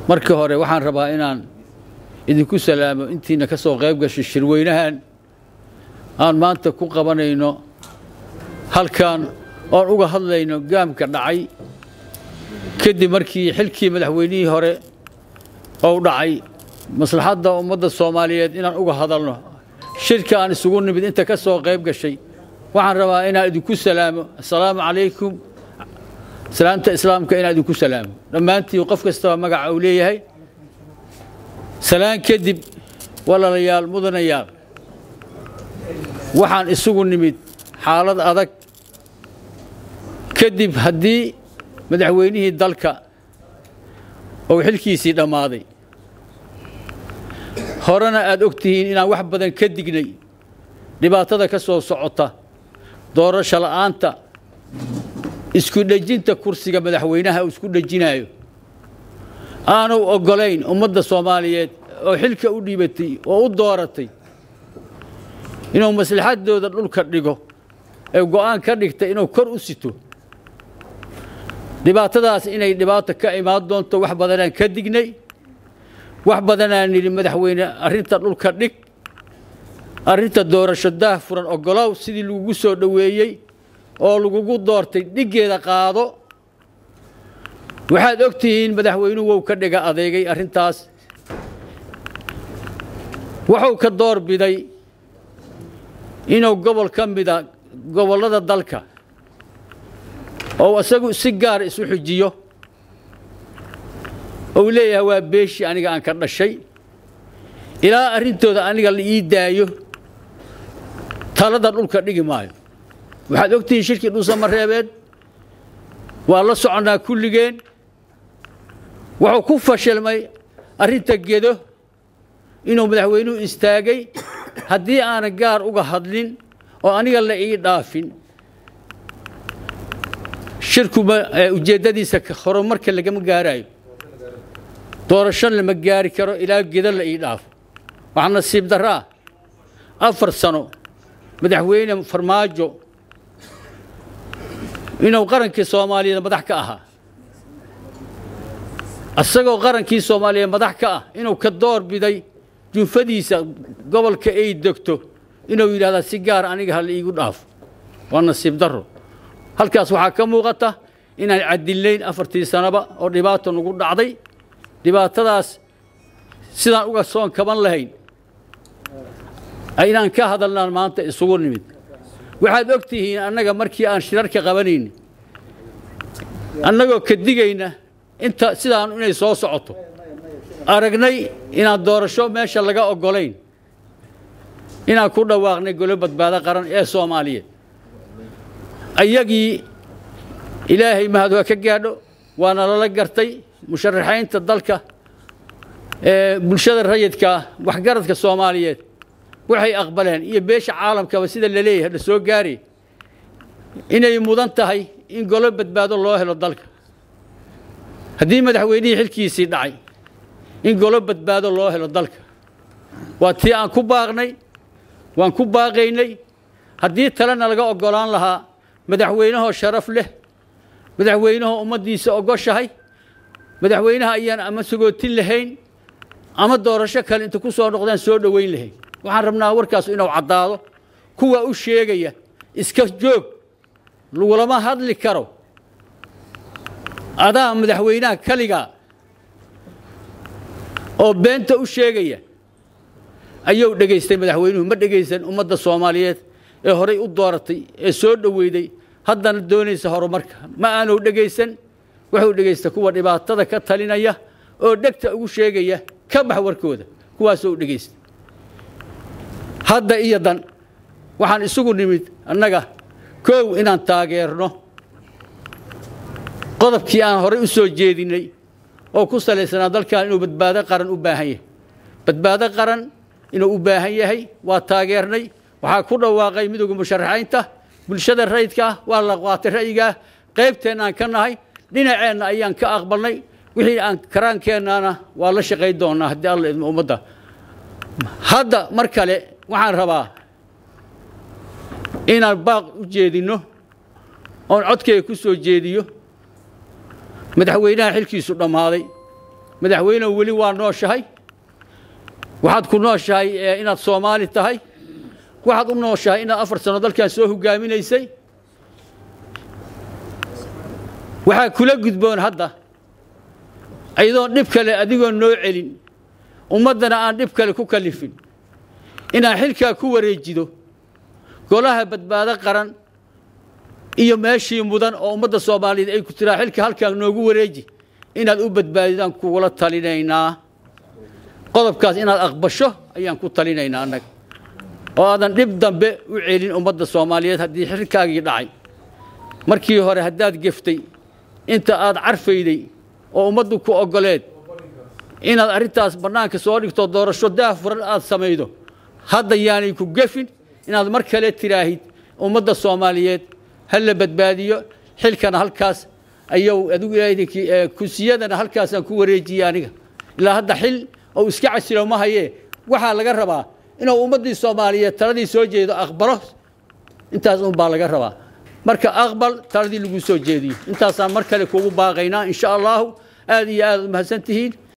markii hore waxaan rabaa inaan idinku salaamo intiina ka soo qayb gashay shirweynahan aan maanta ku qabanayno halkan oon uga hadlayno gaamka dhacay kadib markii xilkii madaxweynihii hore ou dhacay maslaxadda ummadda soomaaliyeed inaan uga hadalno shirka aan isugu nimid inta ka soo qayb gashay waxaan rabaa inaan idinku salaamo assalaamu calaykum salaamta islaamka inaan idinku salaamo dhammaantiin qof kastaba magaca uu leeyahay salaan kadib walaalayaal mudanayaal waxaan isugu nimid xaalad adag kadib haddii madaxweynihii dalka uu xilkiisii dhammaaday horena aad og tihiin inaan wax badan ka dignay dhibaatada ka soo socota doorasho la'aanta isku dhejinta kursiga madaxweynaha uu isku dhejinaayo aanu oggolayn ummadda soomaaliyeed oo xilka u dhiibatay oo u dooratay inuu maslaxaddooda dhulka dhigo ee go'aan ka dhigtay inuu kor u sito dhibaatadaas inay dhibaato ka imaan doonto wax badanaan ka dignay wax badanaan nidhi madaxweyne arrinta dhulka dhig arrinta doorasho daah furan oggolow sidii lagugu soo dhoweeyey oo lagugu doortay dhiggeeda qaado waxaad og tihiin madaxweynuhu wou ka dhiga adeegay arrintaas wuxuu ka door biday inuu gobol ka mida gobollada dalka oo isagu si gaara isu xujiyo ou leeyahay waa beeshii aniga aan ka dhashay ilaa arrintooda aniga la ii daayo talada dhulka dhigi maayo waxaad og tihiin shirkii dhuusamareebeed waa la soconnaa kulligeen wuxuu ku fashilmay arrinta gedo inuu madaxweynuhu istaagay haddii aanan gaar uga hadlin oo aniga la ii dhaafin shirku ujeeddadiisa horumarka lagama gaaraayo doorasho lama gaari karo ilaa gedo la ii dhaafo waxaa nasiib darraa afar sano madaxweyne farmaajo inuu qarankii soomaaliyeed madax ka ahaa isagoo qarankii soomaaliyeed madax ka ah inuu ka door biday junfadiisa gobolka ay degto inuu yidhahdaa si gaar aniga ha la iigu dhaafo waa nasiib darro halkaas waxaa ka muuqata inaan cadillayn afartii sanaba oo dhibaato nagu dhacday dhibaatadaas sidaan uga soon kaban lahayn inaan ka hadalnaan maanta isugu nimid waxaad og tihiin annaga markii aan shirarka qabanayna annagoo ka digayna inta sidaan inay soo socoto aragnay inaan doorasho meesha laga oggolayn inaan ku dhawaaqnay golo badbaado qaran ee soomaaliyeed ayagii ilaahay mahad waa ka gaadho waana lala gartay musharaxaynta dalka ee bulshada rayidkaa waxgaradka soomaaliyeed waxay aqbaleen iyo beesha caalamkaba sida la leeyahay la soo gaari inay mudan tahay in golo badbaado loo helo dalka haddii madaxweynihii xilkiisii dhacay in golo badbaado loo helo dalka waa tii aan ku baaqnay waan ku baaqaynay haddii talena laga oggolaan lahaa madaxweynahoo sharaf leh madaxweynahoo ummaddiisa ogoshahay madaxweynaha ayaan ama sagootin lahayn ama doorasho kale inta ku soo noqdaan soo dhoweyn lahayn waxaan rabnaa warkaas inuu caddaado kuwa u sheegaya iska joog lagulama hadli karo adaa madaxweynaha kaligaa oo beenta u sheegaya ayuu dhegaystay madaxweynuhu ma dhegaysan ummadda soomaaliyeed ee horay u dooratay ee soo dhoweyday haddana doonaysa horumarka ma aanu dhegaysan wuxuu dhegaysta kuwa dhibaatada ka talinaya oo dhegta ugu sheegaya ka bax warkooda kuwaasoo dhegaysta hadda iyo dan waxaan isugu nimid annaga koow inaan taageerno qodobkii aan horay u soo jeedinnay oo ku salaysanaa dalkan inuu badbaado qaran u baahan yahay badbaado qaran inuu u baahan yahay waa taageernay waxaa ku dhawaaqay midowga musharaxaynta bulshada rayidka ah waa la qaatay ra'yigaa qaybteenna aan ka nahay dhinaceenna ayaan ka aqbalnay wixii aan karaankeennaana waa la shaqayn doonnaa haddii alla idmo ummadda hadda mar kale waxaan rabaa inaan baaq u jeedinno oon codkayga ku soo jeediyo madaxweynaha xilkiisu dhammaaday madaxweynehu weli waa nooshahay waxaad ku nooshahay inaad soomaali tahay waxaad u nooshahay inaad afar sano dalkan soo hogaaminaysay waxaa kula gudboon hadda iyadoon dhib kale adigoon noo celin ummaddana aan dhib kale ku kalifin inaad xilkaa ku wareejido golaha badbaado qaran iyo meeshii mudan oo ummadda soomaaliyeed ay ku tiraa xilka halkaa noogu wareeji inaad u badbaadidaan kugula talinaynaa qodobkaas inaad aqbasho ayaan ku talinaynaa annaga oo aadan dhib dambe u celin ummadda soomaaliyeed haddii xilkaagii dhacay markii hore haddaad geftay inta aad carfayday oo ummaddu ku oggoleed inaad arrintaas bannaanka soo dhigto doorasho daafuran aad samaydo hadda yaanay ku gefin inaad mar kale tiraahid ummadda soomaaliyeed ha la badbaadiyo xilkana halkaas ayuu adigu ilaahidinkii kursiyadana halkaasaan ku wareejiyey aniga ilaa hadda xil oo iska casilo ma hayee waxaa laga rabaa inuu ummaddii soomaaliyeed taladii soo jeedo aqbalo intaas un baa laga rabaa marka aqbal taladii lagu soo jeediyo intaasaan mar kale kugu baaqaynaa insha allahu aad iyo aad u mahadsan tihiin